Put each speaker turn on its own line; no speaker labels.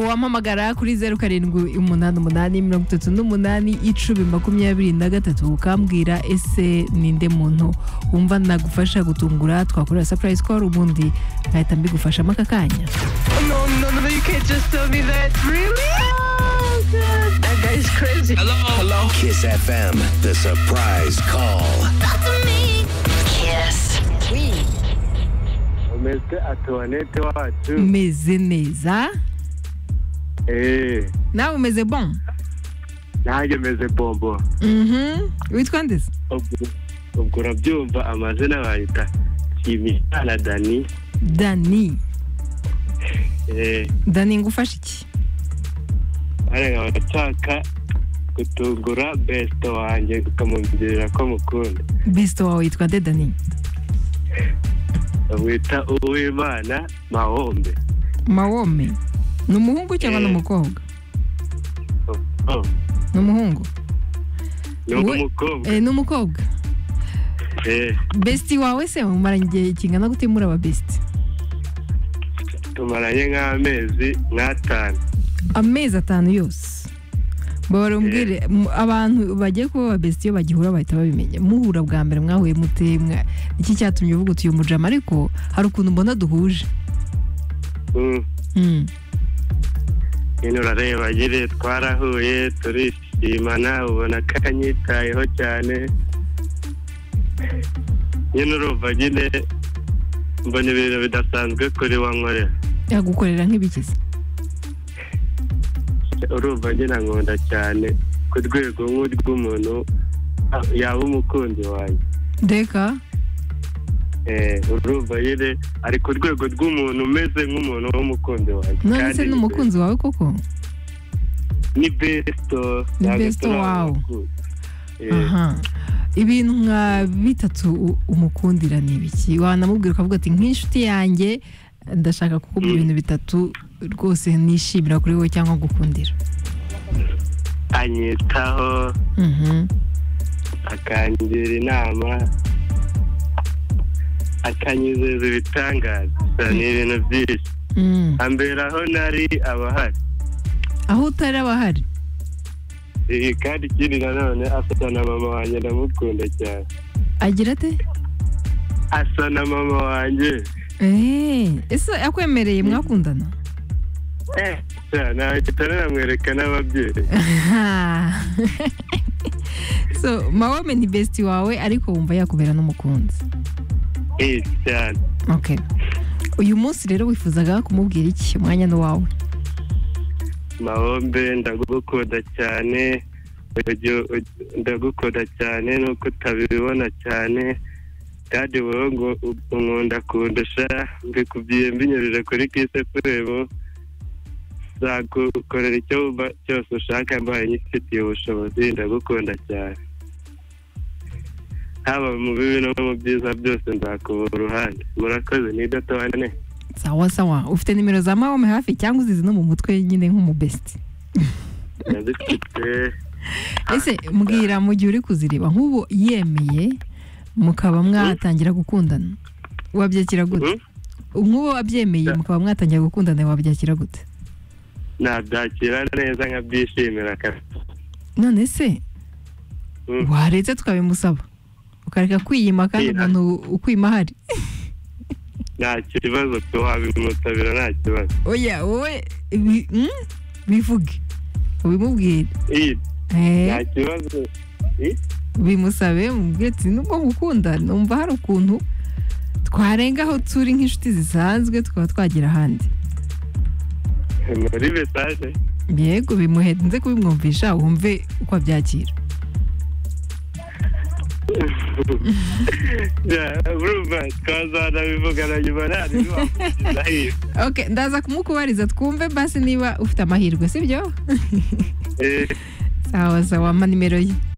wampamagara kuri zeru karindwi umunani umunani mirongo itatu n'umunani icumi makumyabiri na gatatu ukambwira ese ninde muntu wumva nagufasha gutungura twakorera sapurayisi koru ubundi nkahita mbigufashamo aka kanya
No, no, no, you can't just tell me that. Really? Oh, God. That guy's crazy. Hello? Hello?
Kiss FM, the surprise call.
Kiss. We
umeze atuwanete wacu
meze neza
eee
nawe umeze bon
nanjye meze bombo
Mhm. witwa ndetse
Ubwo- ubwo urabyumva amazina bayita kimihana dani
dani
eee
dani ngufasha iki
barega barashaka gutungura besito wanjye ukamubwira ko mukunda
bisito wawe yitwa nde dani
bamwita uwimana mahombe
mawome ni umuhungu cyangwa ni
Eh.
umukobwa
Oh, oh,
ni umuhungu
ni
We-
umukobwa
Eh, ni umukobwa
eee
besiti wawe se mumaranye igihe kingana gute muri aba besiti
tumaranye nk'amezi nk'atanu
amezi atanu yose bahora umbwire mu- abantu bagiye kuba aba besiti iyo bagihura bahita babimenya muhura bwa mbere mwahuye mute mwa- iki cyatumye uvuga utuye umujama ariko hari ukuntu mbona duhuje
Mm.
Mm.
nyine urareba nyine twarahuye turishimana ubona ko yanyitayeho cyane nyine urumva nyine mbona ibintu bidasanzwe kuri wa nkorera
yagukorera nk'ibikize
urumva nyine ankunda cyane ku rwego nk'urw'umuntu a- yaba umukunzi wanjye
reka
Eh, urumva nyine ari ku rwego rw'umuntu umeze nk'umuntu w'umukunzi wanjye
none
Kandi
se
ni
n'umukunzi wawe koko
ni besito
Ni besto wawe. aha ibintu nka bitatu u- umukundira ni ibiki wanamubwira ukavuga ati nk'inshuti yanjye ndashaka kukubwira
Mm.
ibintu bitatu rwose nishimira kuri wowe cyangwa gukundira
anyitaho
Mhm.
akangira inama akanyizeza ibitangaza Gusa ni ibintu byinshi
Mm.
ambera aho nari abahari
aho utari abahari
Ibi kandi ikindi nanone asa na mama wanjye ndamukunda cyane
agira ate
asa na mama wanjye
Eh, ese akwemereye mwakundana
Eh, cyane nta kitaranamwereka n'ababyeyi
so mawome ni besiti wawe ariko wumva yakubera n'umukunzi
Eh, cyane
okay uyu munsi rero wifuzaga kumubwira iki umwanya ni wawe
mahombe ndagukunda cyane Ujye- ujye- ndagukunda cyane nuko utabibona cyane kandi wowe ngo u- unkunda kundusha mbikubwiye mbinyujije kuri kise furebo nzagukorera icyo wumva cyose ushaka mbaye nyifitiye ubushobozi ndagukunda cyane haba mu bibi no mu byiza byose nzakubura uruhande murakoze ni idatone
sawa sawa ufite nimero za mawome hafi cyangwa uzizi no mu mutwe nyine nk'umubesiti
ndazifite
ese mbwira mu gihe uri kuzireba nk'ubu yemeye mukaba mwatangira gukundana wabyakira gute
Mhm.
nk'ubu wabyemeye mukaba mwatangira gukundana wabyakira gute
nabyakira neza nkabyishimira kabisa
none se
Mm.
waretse tukabimusaba ukareka kwiyima kandi
Kwiyima.
umuntu ukwima ahari
nta kibazo pe wabimutabira nta kibazo
oya wowe bi- mm? bivuge ubimubwire
iyi
Eh,
nta kibazo iyi
bimusabe mubwire ati nubwo ngukunda numva hari ukuntu twarenga aho turi nk'inshuti zisanzwe tukaba twagera ahandi
muri mesaje
yego bimuhenze kubimwumvisha wumve uko abyakira
urumva twazanabivugana nyuma nta ntibiwamugira iyi
ok ndaza kumukubariza twumve basi niba ufite amahirwe sibyo
Eh,
sawa sawa mpa nimero ye